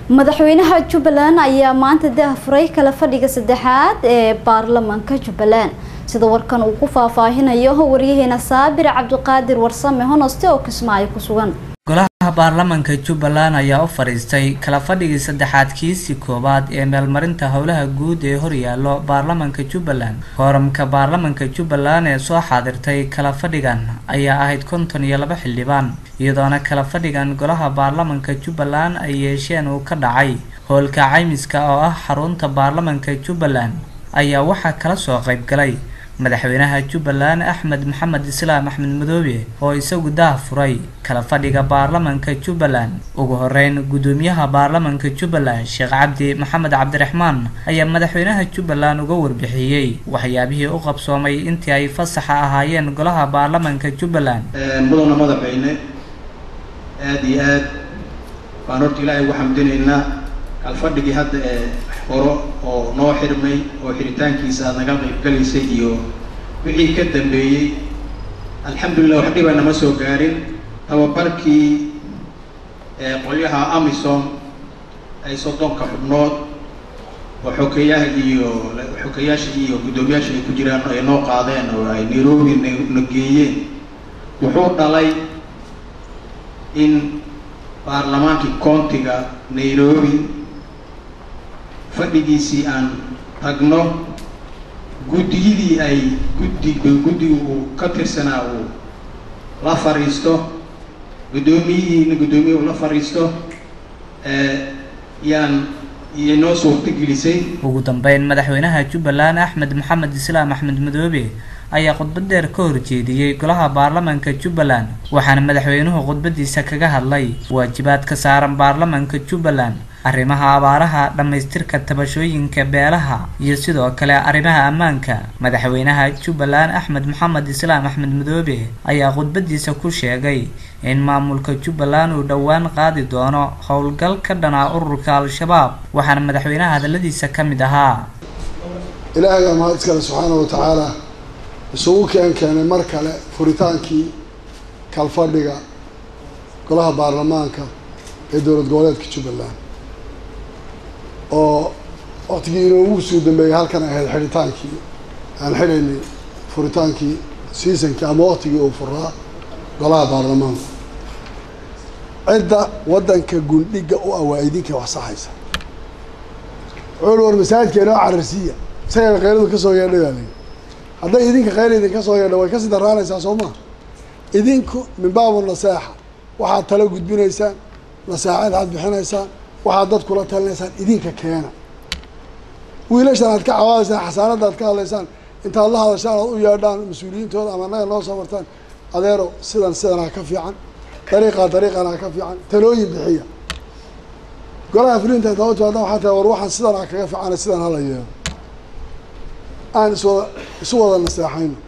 madaxweynaha jubbaland ayaa maanta daahfuray kala fadhiga saddexaad ee baarlamaanka jubbaland sida warkan uu ku faahfaahinayo waryaheena saabir cabdiqaadir warsame honoste oo kismaayo ku sugan golaha baarlamaanka jubbaland ayaa u fadhiistay kala fadhigii saddexaad kiisii koowaad ee meelmarinta howlaha guud ee horyaalo baarlamaanka jubbaland kooramka baarlamaanka jubbaland ee soo xaadirtay kala fadhigan ayaa ahayd konton iyo laba xildhibaan iyadoona kala fadhigan golaha baarlamaanka jubbaland ay yeesheen uu ka dhacay howlka caymiska oo ah xarunta baarlamaanka jubbaland ayaa waxaa kala soo qayb galay madaxweynaha jubbaland axmed maxamed islaam axmed madoobe oo isagu daah furay kala fadhiga baarlamaanka jubbaland ugu horeyn guddoomiyaha baarlamaanka jubbaland sheekh cabdi maxamed cabdiraxmaan ayaa madaxweynaha jubbaland uga warbixiyey waxyaabihii u qabsoomay intii ay fasaxa ahaayeen golaha baarlamaanka jubbaland mudana madaxweyne aada iyo aad baan horta ilaahay ugu xamdinaynaa kalfadhigii hadda ee horo oo noo xirmay oo xiritaankiisa aad naga qaybgalaysay iyo wixii ka dambeeyey alxamdulillah wax dhiba nama soo gaarin tababarkii qolyaha amisom ay soddonka xubnood oo xokeeyaha iyo xokeeyaasha iyo guddoomiyaasha ay ku jiraan ay noo qaadeen oo ay nairobi na geeyeen wuxuu dhalay in baarlamaankii countiga nairobi fadhigiisii aan tagno guddiyadii ay guddi guddiga uu ka tirsanaa uu la fadhiisto guddoomiyihiina guddoomiye uu la fadhiisto yaan iyo noo suurtagelisay ugu dambeyn madaxweynaha jubbaland axmed maxamed islaam axmed madoobe ayaa khudbad dheer ka horjeediyey golaha baarlamaanka jubbaland waxaana madaxweynuhu khudbadiisa kaga hadlay waajibaadka saaran baarlamaanka jubbaland arrimaha abaaraha dhammaystirka tabashooyinka beelaha iyo sidoo kale arrimaha ammaanka madaxweynaha jubbaland axmed maxamed islaam axmed madoobe ayaa khudbadiisa ku sheegay in maamulka jubbaland uu dhowaan qaadi doono howlgal ka dhanaa ururka al-shabaab waxaana madaxweynaha hadaladiisa ka mid ahaa ilaahay baa mahad iskale subxaana wa tacaala isugu keen keenay mar kale furitaankii kalfadhiga golaha baarlamaanka ee dowlad goboleedka jubbaland oo waktigii inoogu suu dambeeyey halkan ahayd xidhitaankii aan xidhaynay furitaankii seasonkii ama waktigii uu furaa golaha baarlamaanka cidda waddanka gundhiga u ah waa idinka wax saxaysa wuxuu war masaajidka inoo cararsiiya isagaa qayladu kasoo yeedhay baa layi hadday idinka qayl idinka soo yeedha way kasii daraanaysaa soo maa idinku min baabu naseexa waxaad tala gudbinaysaan naseexaad aad bixinaysaan waxaad dad kula talinaysaan idinka keena wiilashan aad ka cawaadaysaan xasaanadda aad ka hadlaysaan intaad la hadashaan aad u yeedhaan mas-uuliyiintooda ama annaga noo soo martaan adeero sidan sidanaa ka fiican dariiqaa dariiqanaa ka fiican talooyin bixiya golaha fulinta intaa u timaada waxaa tahay war waxaan sidanaa kaga fiicana sidan hala yeelo aan iswada isu wada naseexayno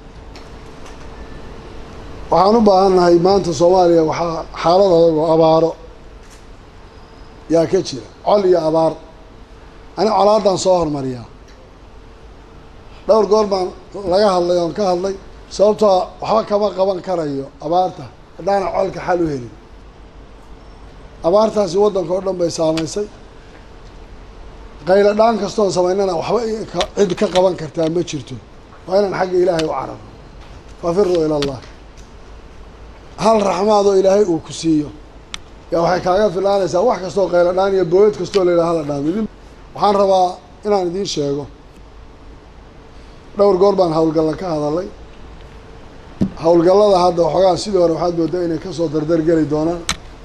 waxaan u baahannahay maanta soomaaliya waxaa xaalad adag oo abaaro yaa ka jira col iyo abaar ani colaaddaan soo hormariyaa dhowr goor baan laga hadlay oon ka hadlay sababtoo waxba kama qaban karayo abaarta haddaana colka xal u helin abaartaasi waddanka oo dhan bay saamaysay qaylo dhaan kastoon samaynana waxba cid ka qaban kartaa ma jirto waa inaan xagga ilaahay u cararo fafiruu ila allah hal raxmaadoo ilaahay uu ku siiyo yaa waxay kaaga filaanaysaa wax kastoo qaylo dhaan iyo booyad kastoo la yidhaha hala dhaamidin waxaan rabaa inaan idiin sheego dhowr goor baan howlgalla ka hadalay howlgallada hadda waxoogaa sidii hore waxaad moodaa inay kasoo dardargeli doonaan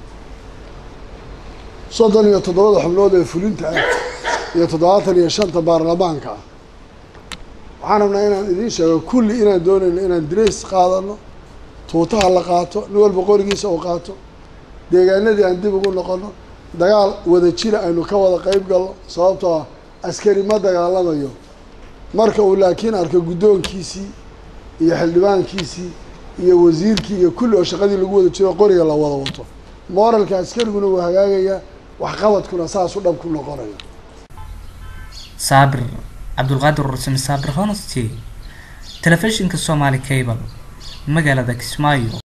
soddon iyo toddobada xubnood ee fulinta ah iyo toddobaatan iyo shanta baarlamaanka ah waxaan rabnaa inaan idiin sheego kulli inaan doonayno inaan dirays qaadano tuutaha la qaato nin walba qorigiisa uu qaato deegaanadii aan dib ugu noqono dagaal wada jira aynu ka wada qeyb galno sababtoo ah askari ma dagaalamayo marka uu laakiin arko guddoonkiisii iyo xildhibaankiisii iyo wasiirkii iyo kulli oo shaqadii lagu wada jiro qoriga la wada wato moralka askariguna wuu hagaagayaa waxqabadkuna saas u dhab ku noqonayo saabir cabdulqaadir rursame saabir honesty telefishinka somaali cable magaalada kismaayo